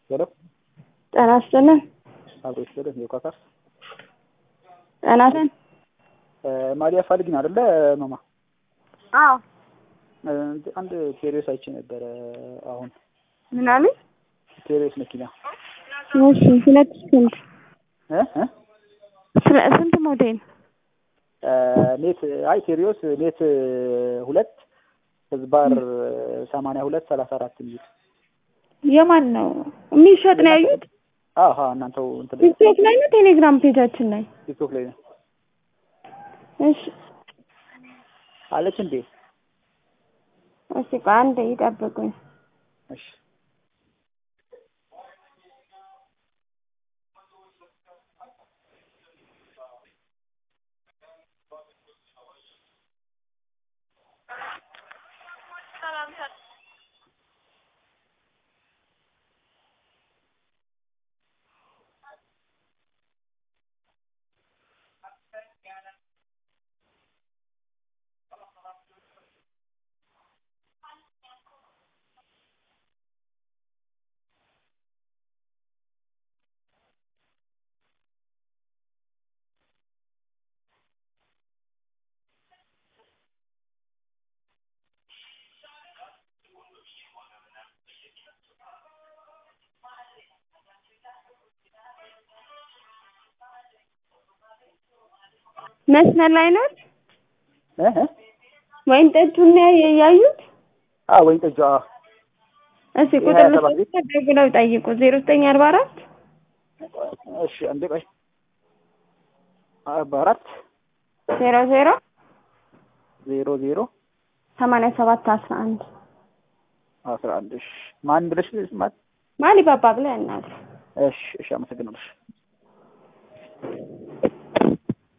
ሄሎ ጤና ይስጥልን። አብሮ ይስጥልን። የኳካስ ጤና ይስጥልን። ማሊያ ፈልግ ነው አይደለ ማማ? አዎ አንድ ቴሪዮስ አይቼ ነበረ። አሁን ምን አሉኝ? ቴሪዮስ መኪና እሺ፣ ሁለት ስንት እ እ ስለ ስንት ሞዴል? ኔት አይ ቴሪዮስ ኔት ሁለት ህዝባር ሰማንያ ሁለት ሰላሳ አራት የሚል የማን ነው የሚሸጥ ነው ያዩት? አሀ እናንተው እንትን ቲክቶክ ላይ ነው ቴሌግራም ፔጃችን ላይ? ቲክቶክ ላይ ነው እሺ አለች እንዴ? እሺ፣ ቆይ አንዴ ይጠብቁኝ። እሺ መስመር ላይ ነው እ እ ወይን ጠጁን ነው ያዩት? አ ወይን ጠጁ አ እሺ ቁጥር ደውለው ጠይቁ። ዜሮ ዘጠኝ አርባ አራት እሺ አንዴ ቆይ አርባ አራት ዜሮ ዜሮ ዜሮ ዜሮ ሰማንያ ሰባት አስራ አንድ አስራ አንድ እሺ ማን ብለሽ ማን ማሊ ባባ ብለህ እናት እሺ እሺ አመሰግናለሁ